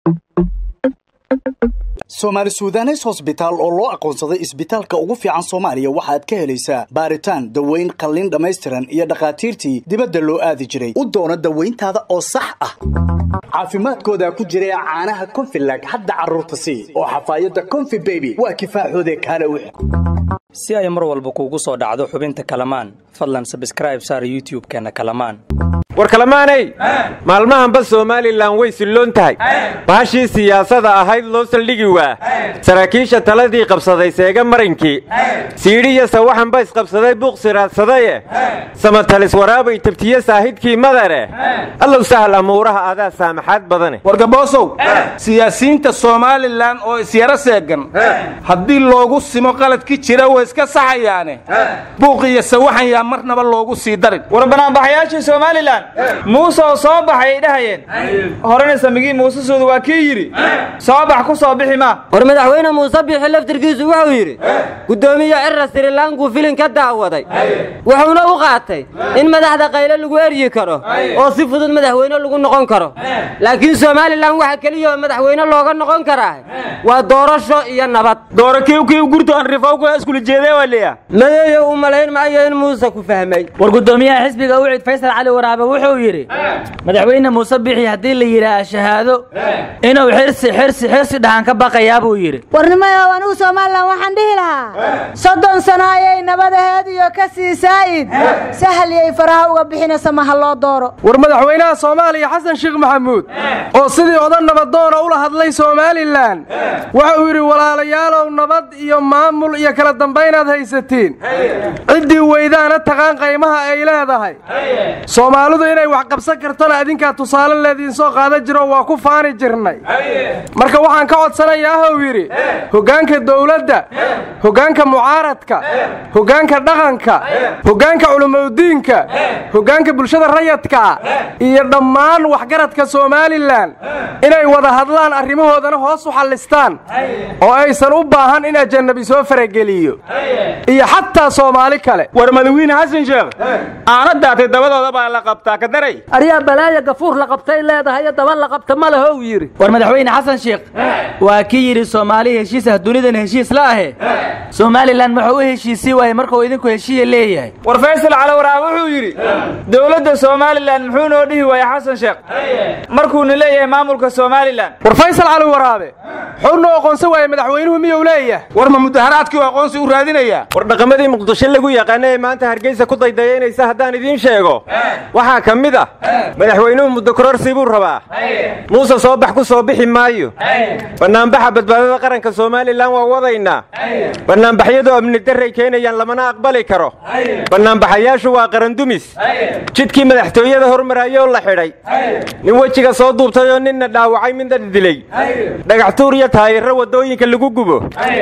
soomaali suudanes hosbitaal oo loo aqoonsaday isbitaalka ugu fiican soomaaliya waxaad ka helaysaa baaritaan daweyn qalliin dhammaystiran iyo dhakhaatiirtii dibadda loo aadi jiray u doono dawayntaada oo sax ah caafimaadkooda ku jira caanaha konfilag hadda carruurta sii oo xafaayadda konfi beby waa kifaaxoode kaale wix si ay mar walba kuugu soo dhacdo xubinta kalamaan fadlan sabskraib saar youtub-keenna kalamaan war kalamaanay maalmahanba somalilan way silloon tahay bahashii siyaasada ahayd loo saldhigi waa saraakiisha taladii qabsaday seega marinkii siidhiyo sawaxanba isqabsaday buuq siraadsaday samatalis waraabay tabtiye saahidkii madare allow sahal amuuraha adaa saamaxaad badane wargaboosow siyaasiyiinta somalilan oo isyaro seegan haddii loogu simo qaladki jira way iska saxayaane buuq iyo sawaxan yaa marnaba loogu sii darin war banaanbaxayaashii somalilan muuse oo soo baxay ay dhahayeen horena samigii muusesoodu waa kii yidhi soo bax ku soo bixi maa war madaxweyne muuse biixi laftirkiisu wuxuu yidhi guddoomiye cirra sirilankuu filin ka daawaday wuxuuna u qaatay in madaxda qayle lagu eryi karo oo si fudud madaxweyne lagu noqon karo laakiin somalilan waxa keliya oo madaxweyne looga noqon karaa waa doorasho iyo nabad dooro kiwkiiw gurtoon rifowka iskula jeedee waliya madeeyo u malayn maayo in muuse ku fahmay war guddoomiyaha xisbiga ucid faysal cali waraabe wuxuu yidhi madaxweyne muuse bixi haddii la yidhaaha shahaado inuu xirsi xirsi xirsi dhahan ka baqayaa buu yidhi warnimayow anugu somalilan waxaan dhihi lahaa soddon sano ayay nabadaheed iyo ka sii saa'id sahliyay faraha uga bixinaysa maha loo dooro war madaxweynaha soomaaliya xasan sheekh maxamuud oo sidii odan nabadoona ula hadlay somalilan wuxuu yidhi walaalayaalow nabad iyo maamul iyo kala dambaynaad haysatiin ciddii weydaana taqaan qaymaha ay leedahay soomaalidu inay wax qabsan kartona adinkaa tusaale leediin soo qaadan jiro waa ku faani jirnay marka waxaan ka codsanayaa hou yidhi hoggaanka dowladda hoggaanka mucaaradka hoggaanka dhaqanka hoggaanka culimaudiinka hoggaanka bulshada rayadka iyo dhammaan waxgaradka somalilan inay wada hadlaan arrimahoodana hoos u xallistaan oo aysan u baahan in ajanabi soo farageliyo iyo xataa soomaali kale war madawiine xasan sheekh aana daatay dabadooda baa la qabtaa ka daray aryaa balaaya gafuur la qabtay leedahay daba la qabta ma lahow yidhi war madaxweyne xasan sheekh waa kii yidhi soomaali heshiis ah dunidan heshiis la ahe somalilan wuxuu u heshiisii waayey markuu idinku heshiiya leeyahay war faysal cali waraab wuxuu yidhi dowladda somalilan muxuu noo dhihi waaya xasan sheekh markuuna leeyahay maamulka somalilan war faysal cali waraabe xuu noo aqoonsan waayey madaxweynuhu miyuu leeyahay war ma mudaharaadkii aqoonsi u raadinayaa war dhaqamadii muqdisho lagu yaqaana ee maanta hargeysa ku daydayaynaysa haddaan idiin sheego waxaa ka mid ah madaxweynuhu muddo kororsi buu rabaa muuse soo bax ku soo bixi maayo bannaanbaxa badbaadada qaranka somalilan waa wadaynaa bannaanbaxyadu amni darray keenayaan lamana aqbali karo bannaanbaxayaashu waa qarandumis jidkii madaxtooyada hormarayoo la xidhay nin wejiga soo duubtay oo ninna dhaawacay midna dilay dhagaxtuur iyo taayirro waddooyinka lagu gubo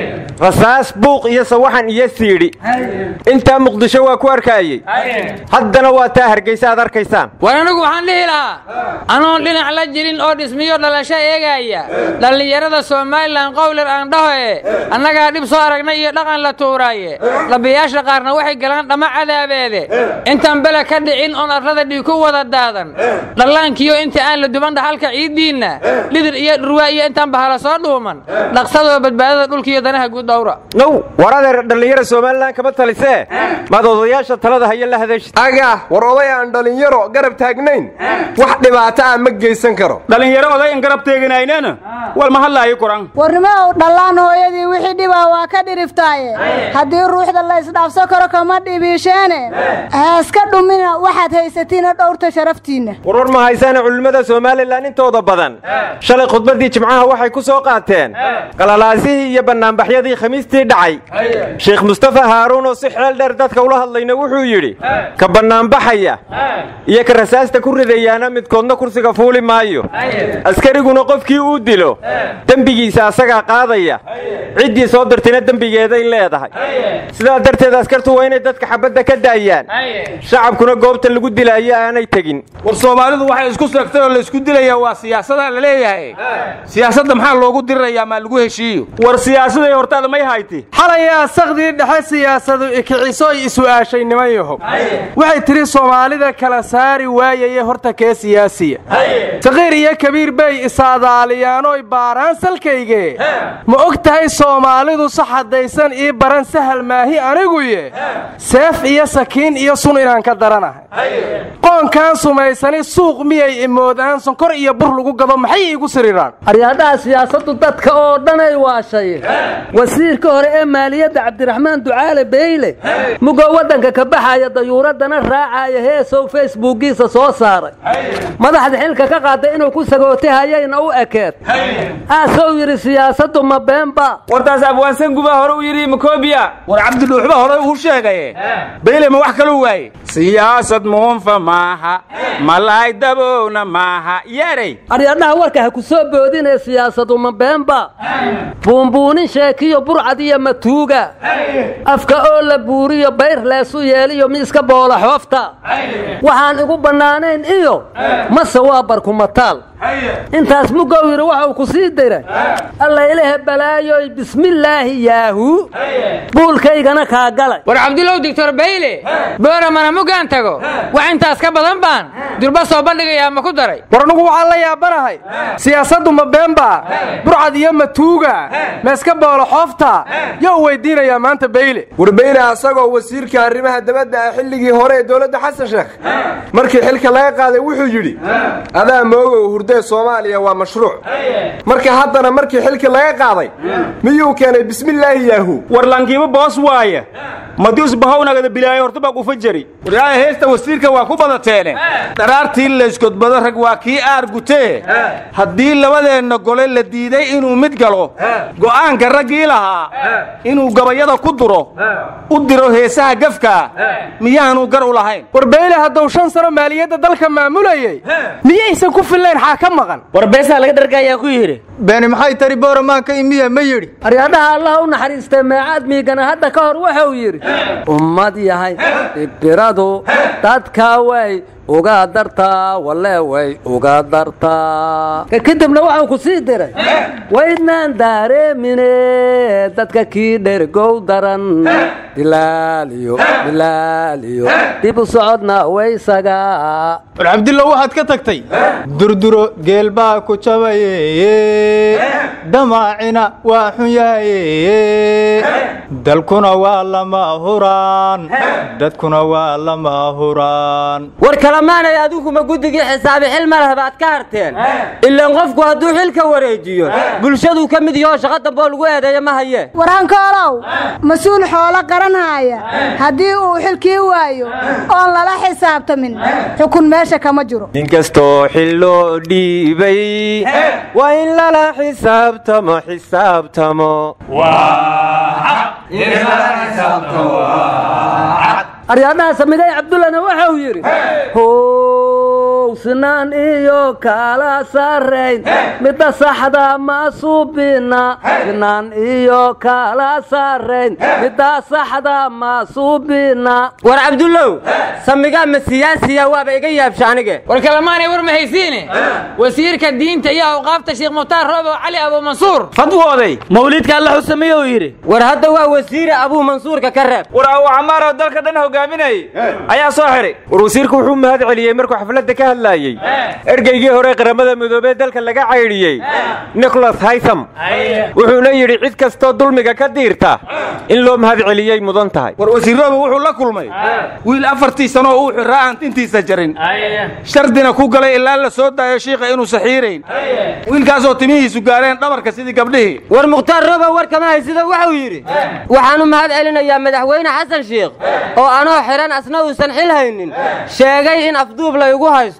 rasaas buuq iyo sawaxan iyo siidhi intaa muqdisho waa ku arkaayey haddana waa taa hargeysa aad arkaysaan war anigu waxaan dhihi lahaa anoon dhinac la jirin oo dhismiyo dhalasho eegaya dhallinyarada somalilan qowlar aan dhahoe annagaa dhib soo aragnay iyo dhaqan la tuuraaye dhabiyaasha qaarna waxay galaan dhamma cadaabeede intaan bele ka dhicin oon arlada dhiig ku wada daadan dhallaankiyo inta aan la duban dhahalka ciiddiinna lidir iyo dhurwaa iyo intaan bahala soo dhuuman dhaqsadoo badbaadada dhulkiiyo danaha guud dhowra now war adeer dhallinyara somalilan kama talisee maad odayaasha talada haya la hadashid aga war oday aan dhallinyaro garab taagnayn wax dhibaato ah ma geysan karo dhallinyaro odayan garab teeganaynana wal ma hadlaayo kuran warnimow dhallaan hooyadii wixii dhibaa waa ka dhiriftaaye haddii ruuxda la isdhaafso karo kama dhibiisheene haaska dhumina waxaad haysatiina dhowrta sharaftiinna warwar ma haysaane culimmada somalilan intooda badan shalay khudbaddii jimcaha waxay ku soo qaateen qalalaasihii iyo bannaanbaxyadii khamiistii dhacay sheekh mustafa haaruun oo si xeel dheer dadka ula hadlayna wuxuu yidhi ka bannaanbaxaya iyo ka rasaasta ku ridayaana midkoodna kursiga fuuli maayo askariguna qofkii uu dilo dembigiisa asagaa qaadaya ciddii soo dirtayna dembigeeday leedahay sidaa darteed askartu waa inay dadka xabadda ka daayaan shacabkuna goobta lagu dilaayo aanay tegin war soomaalidu waxay isku seegtay oo laysku dilayaa waa siyaasada la leeyahay siyaasadda maxaa loogu dirirayaa maa lagu heshiiyo war siyaasaday hortaada may hayti xalayaa sakdii dhexe siyaasadu ikicisoy isu'aashay niman yahow waxay tidhi soomaalida kala saari waayaye horta kee siyaasiya saqiir iyo kabiir bay isaadaaliyaanoy baaraan salkayge ma og tahay soomaalidu sax haddaysan ii baran sahal maahi aniguye seef iyo sakiin iyo sun inaan ka daranahay qoonkaan sumaysani suuq miyay imoodaan sonkor iyo bur lagu gado maxay iigu siriraan aryaadhaha siyaasaddu dadka oo dhanay waashay wasiirka hore ee maaliyadda cabdiraxmaan ducaale beyle mugoo waddanka ka baxaya dayuuraddana raacaya heesow facebookiisa soo saaray madaxda xilka ka qaaday inuu ku sagootay hayayna u ekeed aasou yidhi siyaasaddu ma beenba wartaas abwaansan gubaa hore u yidhi makoobiya war cabdidhuuxba hore uu sheegaye beyle ma wax kaluu waaye siyaasad muunfa maaha malaay dabowna maaha yeeray aryadhaha warka ha ku soo boodinee siyaasadu ma beenba buunbuunin sheekiyo burcad iyo matuuga afka oo la buuriyo bayr leesu yeeliyo miiska boola xoofta waxaan igu bannaanayn iyo mase waa barkumataal intaas mugow yidhi waxau ku sii diray alla ilahe balaayoy bismillaahi yaahu buulkaygana kaa galay war cabdulow doctor bayle booramana mugaan tago wax intaas ka badan baan durba soo bandhigayaa ma ku daray war anugu waxaan la yaabanahay siyaasaddu ma beenba burcad iyo matuuga meeska boolo xoofta yow weydiinayaa maanta beyle war beyle asagoo wasiirka arrimaha dabadda ah xilligii hore ee dowladda xasan sheekh markii xilka laga qaaday wuxuu yidhi adaa moogow hurdee soomaaliya waa mashruuc marka haddana markii xilka laga qaaday miyuu keenay bismillaahi yaahu war lankiiba boos waaya madius bahownagada bilaayo horta baa kufa jari waryaaya heesta wasiirka waa ku badateene dharaartii laysgodbado rag waa kii aar gutee haddii labadeenna gole la diiday inuu mid galo go'aanka raggii lahaa inuu gabayada ku duro u diro heesaha gafkaa miyaanuu gar u lahayn war beyle hadduu shan sano maaliyadda dalka maamulayey miyaysan ku fillayn xaa ka maqan war beesaa laga dhargaayaa ku yidhi beeni maxay tari booramaanka imiya ma yidhi aryadhaha allah u naxariistay meecaad miigana hadda ka hor wuxuu yidhi ummad yahay ibiradu dadka way uga dartaa walle way uga dartaa kadibna waxau ku sii diray waydnaan daareemine dadka kii dhergow daran dilaaliyo dilaaliyo dib u socodna waysaga war cabdillow waxaad ka tagtay durduro geel baa ku jabaye damaacina waa xun yahaye dalkuna waa lama huraan dadkuna waa lama huraan war kalamaanay adinkuma guddigii xisaabi xil ma leh baad ka harteen ilaan qofku hadduu xilka wareejiyo bulshaduu ka mid yahoo shaqa damboo lagu eedeeyo ma haye warankoolow mas-uul xoolo qaranhaaya haddii uu xilkii waayo oon lala xisaabtamin xukun meesha kama jiro inkastoo xil loo dhiibay waa in lala xisaabtamo xisaabtamo aryadhaha samigay cabdullana waxau yidhi how sinaan iyo kala sarrayn midda saxda ma suubina sinaan iyo kala sarrayn midda saxda ma suubina war cabdullow samigaa ma siyaasiya waaba iga yaabsha anige war kalamaanay war ma haysiine wasiirka diinta iyo awqaafta sheekh mukhtaar roobo cali abuumansuur fadwooday mawliidka alla xusamiyou yidhi war hadda waa wasiire abuu mansuurka ka reeb war abu camaaroo dalka dhan hogaaminayay ayaa soo xidhay war wasiirku wuxuu mahad celiyey markuu xafladda ka hadlaayey ergeygii hore qaramada midoobee dalka laga caydhiyey nicholas haytham wuxuuna yidhi cid kastoo dulmiga ka diirta in loo mahad celiyey mudan tahay war wasiirrooba wuxuu la kulmay wiil afartii sanoo uu xiraa aan intiisa jarin shardina ku galay ilaa la soo daayo shiikha inuu saxiirayn wiilkaasoo timihiisu gaareen dhabarka sidii gabdhihii war mukhtaar robow war kama haysida wuxuu yidhi waxaan u mahad celinayaa madaxweyne xasan shiikh oo anoo xidhan asna uusan xil haynin sheegay in afduub laygu haysto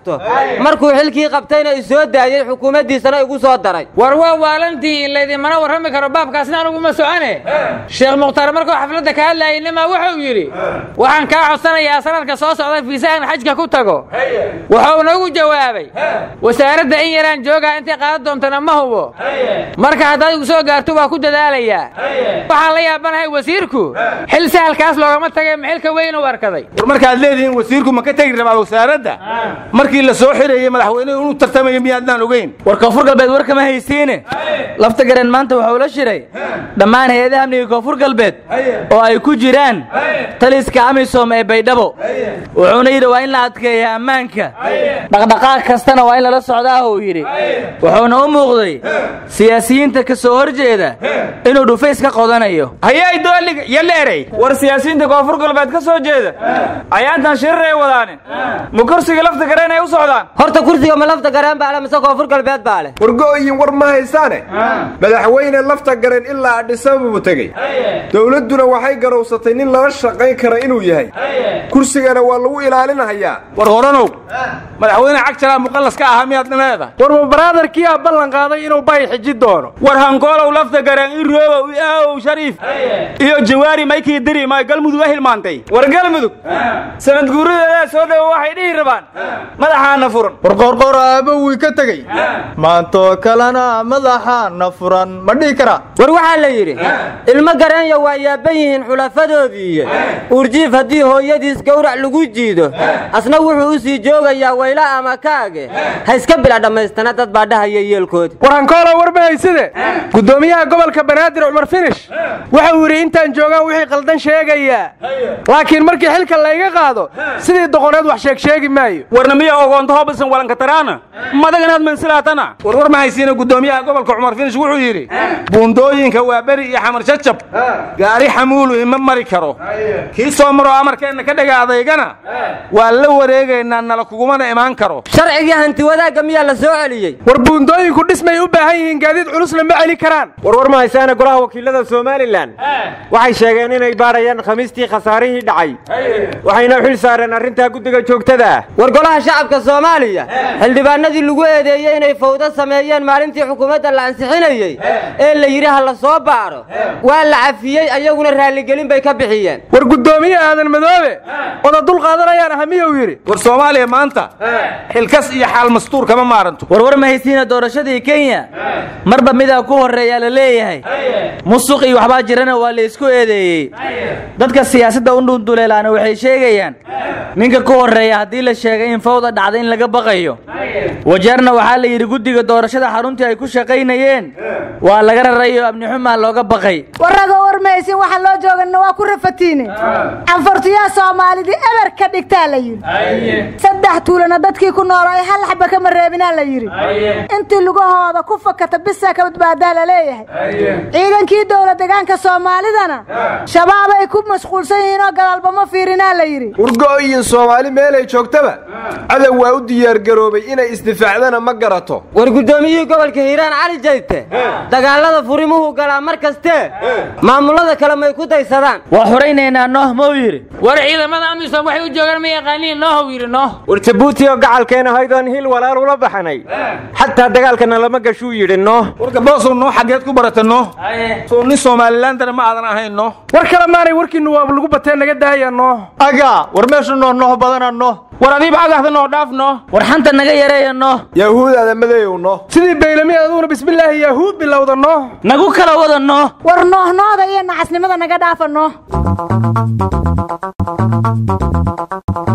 haysto markuu xilkii qabtayna isoo daayey xukuumaddiisana igu soo daray war waa waalantihiin laydinmana warrami karo baabkaasna aniguma socone sheekh mukhtaar markuu xafladda ka hadlayay nimaa wuxuu yidhi waxaan kaa codsanayaa sanadka soo socda fiisahan xajka ku tago wuxuu nagu jawaabay wasaaradda in yaraan joogaa intay qaadan doontana ma hubo marka haddaad igu soo gaarto waa ku dadaalayaa waxaan la yaabanahay wasiirku xil sahalkaas loogama tagay maxilka weyn u arkaday war markaad leedihiin wasiirku ma ka tegi rabaa wasaaradda markii la soo xirayey madaxweynuhu inuu tartamayo miyaadnaan ogeyn war koonfur galbeed war kama haysiine lafta garen maanta wuxuu la shiray dhammaan hay-adaha amniga koonfur galbeed oo ay ku jiraan taliska amisom ee baydhabo wuxuuna yidhi waa in la adkeeya ammaanka dhaqdhaqaaq kastana waa in lala socdaah uu yidhi wuxuuna u muuqday siyaasiyiinta ka soo hor jeeda inuu dhufays ka qodanayo hayay dooliga iyo leerey war siyaasiyiinta koonfur galbeed ka soo jeeda ayaantan shirir ay wadaane ma kursiga lafta gareen ay u socdaan horta kursiga ma lafta gareen baa leh mise koonfur galbeed baa leh wargo'yin war ma haysaane madaxweyne lafta gareen ilaa adhisababuu tegey dowladduna waxay garowsatay nin lala shaqayn kara inuu yahay kursigana waa lagu ilaalinahayaa war horanow madaxweyne cagjalaa muqallas ka ahaa miyaad leedahay war ma baraadarkiyaa ballan qaaday inuu bay xiji doono war hankoolow lafta gareen i roobow i aawow shariif iyo jawaari maykii diri may galmudug a hilmaantay war galmudug sanad guuradeedaa soo dhowo waxay dhihi rabaan madaxaana furan war qoorqoor aabbo wii ka tegey maantoo kalena madaxaana furan ma dhihi karaa war waxaa la yidhi ilmo gareenya waa yaaban yihiin xulafadoodiiyo uurjiif haddii hooyadiis gowrac lagu jiido asna wuxuu u sii joogayaa wayla ama kaage ha iska bila dhammaystana dad baa dhahaya yeelkoodi war hankoolo war ma hayside guddoomiyaha gobolka banaadir cumar finish wuxuu yidhi intaan joogaan wixii qaldan sheegayaa laakiin markii xilka layga qaado sidii doqoneed wax sheeg sheegi maayo warna miya ogoonto hobisan walanka taraana madaganaad mansilaatana war war ma haysiina guddoomiyaha gobolka cumar finish wuxuu yidhi buundooyinka waa beri iyo xamar jajab gaari xamuulu ima mari karo kii soo maroo amarkeenna ka dhega adaygana waa la wareegaynaa nala kugumana imaan karo sharcigii hanti wadaagga miyaa la soo celiyey war buundooyinku dhismay u baahan yihiin gaadiid culusna ma celi karaan warwar ma haysaana golaha wakiilada somalilan waxay sheegeen inay baarayaan khamiistii khasaarihii dhacay waxayna xil saareen arrintaa guddiga joogtada ah war golaha shacabka soomaaliya xildhibaanadii lagu eedeeyey inay fawdo sameeyeen maalintii xukuumadda la ansixinayey ee la yidhi ha la soo baaro waa la cafiyey ayaguna raalligelin bay ka bixiyeen war guddoomiye aadan madoobe oda dul qaadanayaan ahamiyuu yidhi war soomaaliya maanta xilkas iyo xaal mastuur kama maaranto warwar ma haysiina doorashadii kenya marba midaa ku horreeyaa la leeyahay musuq iyo waxbaa jirana waa la isku eedeeyey dadka siyaasadda u dhunduleelaana waxay sheegayaan ninka ku horreeya haddii la sheegay in fawda dhacda in laga baqayo wajeerna waxaa la yidhi guddiga doorashada xaruntii ay ku shaqaynayeen waa laga rarayo amnixumaa looga baqay warraga warmaysin waxaan loo jooganna waa ku rafatiine canfartiyaa soomaalidii eber ka dhigtaa la yidhi saddex tuulana dadkii ku nool ay hal xaba kama reebinaa la yidhi intii lugahooda ku fakata bisaa ka badbaadaa la leeyahay ciidankii dowla degaanka soomaalidana shabaab ay ku mashquulsan yihiin oo gadaalba ma fiirinaa la yidhi wargo'yin soomaali meelay joogtaba cadow waa u diyaargaroobay inay isdifaacdana ma garato war guddoomiyihii gobolka hiiraan cali jayte dagaalada furimuhu galaa mar kastee maamullada kale may ku daysadaan waa xuraynaynaa nooh mau yidhi war ciidamada amisom waxay u joogaan ma yaqaaniin noohow yidhi nooh war jabuuti oo gacalkeena haydoon hil walaal ula baxnay xataa dagaalkana lama gashuu yidhi nooh warka boosow noo xaggeed ku barata noo soo nin somalilandana ma aadan ahayn noo war kale maanay warkiinnu waaba lagu batee naga daaya noo agaa war meesha noo nooh badana noo war adiiba agahda noo dhaaf noo war xanta naga yareeya noo yahuudaada madeeyow noo sidii baylami aduuna bismillaahi yahuud bilowda noo nagu kala wada noo war noohnooda iyo nacasnimada naga dhaafa noo